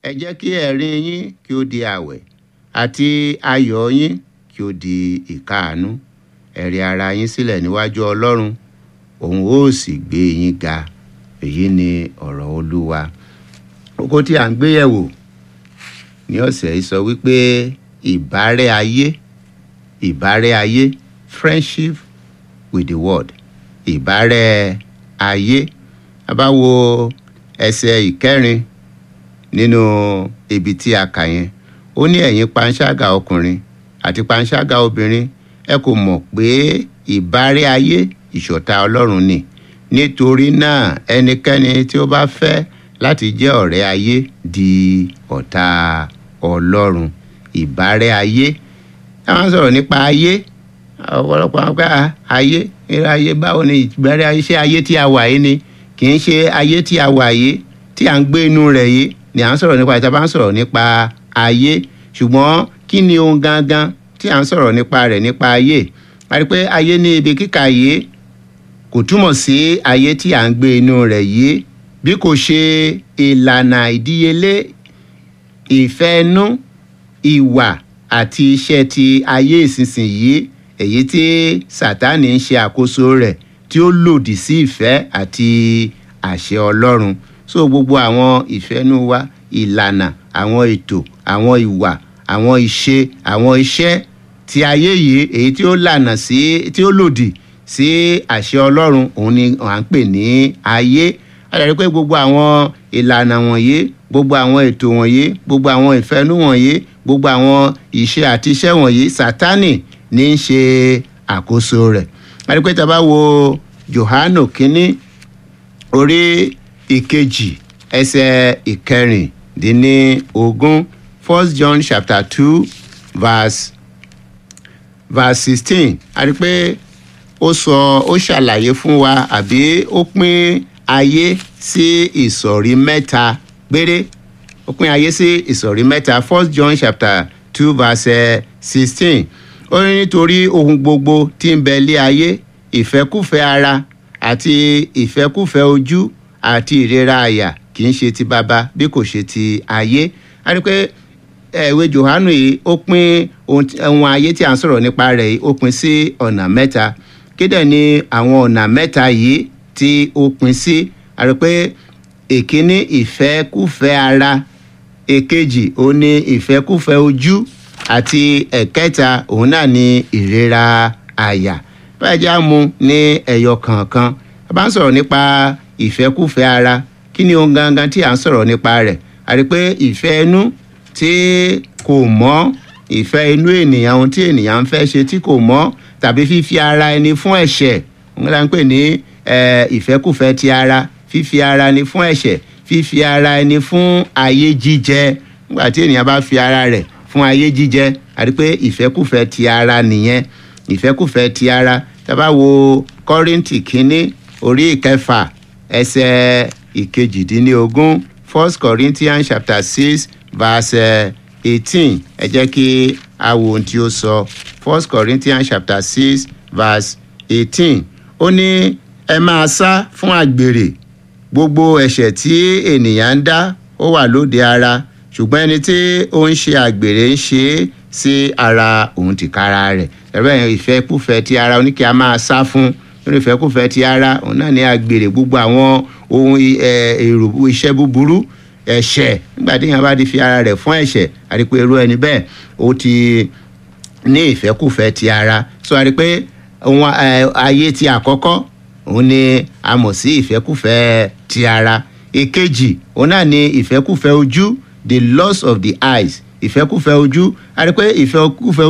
ẹ jẹ́ kí ẹ̀rín yín kí ó di àwẹ̀ àti ayọ̀ yín kí ó di ìkáàánú ẹ rẹ ara yín sílẹ̀ níwájú ọlọ́run òun ó sì gbé yín ga èyí ni ọ̀rọ̀ olúwa kókó tí à ń gbé yẹ̀wò ní ọ̀sẹ̀ yìí sọ wípé ìbárẹ́ ayé ìbárẹ́ ayé friendship with the world ìbárẹ́ ayé a bá wo ẹsẹ̀ ìkẹrin nínú ibi tí a kà yẹn ó ní ẹ̀yin panṣágà ọkùnrin àti panṣágà obìnrin ẹ kò mọ̀ pé ìbárẹ́ ayé ìṣọ̀tá ọlọ́run ni nítorí náà ẹnikẹ́ni tí ó bá fẹ́ láti jẹ́ ọ̀rẹ́ ayé di ọ̀tá ọlọ́run ìbárẹ́ ayé táwọn sọ̀rọ̀ nípa ayé ọ̀pọ̀lọpọ̀ àwọn pé ayé eré ayé báwo ni ìbárẹ́ ayé ṣé ayé tí a wà yìí ni kì í ṣe ayé tí a wà yìí tí à ń gbé inú rẹ̀ yìí ni à ń sọ̀rọ̀ nípa ìta bá ń sọ̀rọ̀ nípa ayé ṣùgbọ́n kí ni ohun gangan tí à ń sọ̀rọ̀ nípa rẹ̀ nípa ayé a rí pé ayé ní ibi kíkà yìí kò túmọ̀ sí ayé tí à ń gbé inú rẹ̀ yìí bí kò ṣe ìlànà ìdíyelé ìfẹ́ inú ìwà àti iṣẹ́ ti ayé ìsinsìnyí èyí tí sátánì ń ṣe àkóso rẹ̀ tí ó lòdì sí ìfẹ́ àti àṣẹ ọlọ́run so gbogbo àwọn ìfẹ́nú wa ìlànà àwọn ètò àwọn ìwà àwọn ìṣe àwọn iṣẹ́ ti ayé yìí èyí tí ó lànà sí tí ó lòdì sí àṣẹ ọlọ́run òun ni à ń pè ní ayé àdàrí pé gbogbo àwọn ìlànà wọ̀nyí gbogbo àwọn ètò wọ̀nyí gbogbo àwọn ìfẹ́nú wọ̀nyí gbogbo àwọn ìṣe àti iṣẹ́ wọ̀nyí sátánì ní í ṣe àkóso rẹ̀ àdàrí pé tá a bá wo Jòhánù kínní orí ìkejì ẹsẹ̀ ìkẹrìndínlógún first John chapter two verse verse sixteen àdàrí pé ó sọ ó ṣàlàyé fún wa àbí ó pín ayé sí ìsọ̀rí mẹ́ta péré ó pín ayé sí ìsọ̀rí mẹ́ta first John chapter two verse sixteen ó ní nítorí ohun gbogbo tí ń bẹ lé ayé ìfẹ́kùfẹ́ ara àti ìfẹ́kùfẹ́ ojú àti ìrera àyà kì í ṣe ti baba bí kò ṣe ti ayé a rí pé ìwé Jòhánù yìí ó pín ohun ayé tí à ń sọ̀rọ̀ nípa rẹ̀ yìí ó pín sí ọ̀nà mẹ́ta kédè ni àwọn ọ̀nà mẹ́ta yìí tí ó pín sí a rí pé èkíní ìfẹ́kùfẹ́ ara èkejì ó ní ìfẹ́kùfẹ́ ojú àti ẹ̀kẹta òun náà ní ìrera àyà báyìí já mu ní ẹyọ kọ̀ọ̀kan a bá ń sọ̀rọ̀ nípa ìfẹ́kùfẹ́ ara kí ni ohun gangan tí à ń sọ̀rọ̀ nípa rẹ̀ a rí pé ìfẹ́ inú tí kò mọ́ ìfẹ́ inú ènìyàn ohun tí ènìyàn ń fẹ́ ṣe tí kò mọ́ tàbí fífi ara ẹni fún ẹ̀ṣẹ̀ òun la ń pè ní ìfẹ́kùfẹ́ ti ara fífi ara ẹni fún ẹ̀ṣẹ̀ fífi ara ẹni fún ayé jíjẹ nígbà tí ènìyàn bá fi ara rẹ̀ fún ayé jíjẹ a rí pé ìfẹ́kùfẹ́ ti ara nìyẹn ìfẹ́kùfẹ́ ti ara tá bá wo kọ́rìntì kínní orí ìkẹfà ẹsẹ̀ ìkejìdínlógún first corinthians chapter six verse eighteen ẹ jẹ́ kí a wo ohun tí ó sọ first corinthians chapter six verse eighteen ó ní ẹ máa sá fún àgbèrè gbogbo ẹ̀ṣẹ̀ tí ènìyàn ń dá ó wà lóde ara ṣùgbọ́n ẹni tí ó ń ṣe àgbèrè ń ṣe é sí ara òun tìkára rẹ̀ ẹ̀rọ ìfẹ́kùfẹ́ ti ara oníkì a máa sá fún nínú ìfẹ́kùfẹ́ ti ara òun náà ní àgbèrè gbogbo àwọn ohun èrò iṣẹ́ búburú ẹ̀ṣẹ̀ nígbà tí èèyàn bá ti fi ara rẹ̀ fún ẹ̀ṣẹ̀ àti pé irú ẹni bẹ́ẹ̀ ó ti ní ìfẹ́kùfẹ́ ti ara so àti pé ohun ayé ti àkọ́kọ́ òun ni a mọ̀ sí ìfẹ́kùfẹ́ ti ara èkejì òun náà ni ìfẹ́kùfẹ́ ojú the loss of the eyes ìfẹ́kùfẹ́ ojú àti pé ìfẹ́kùfẹ́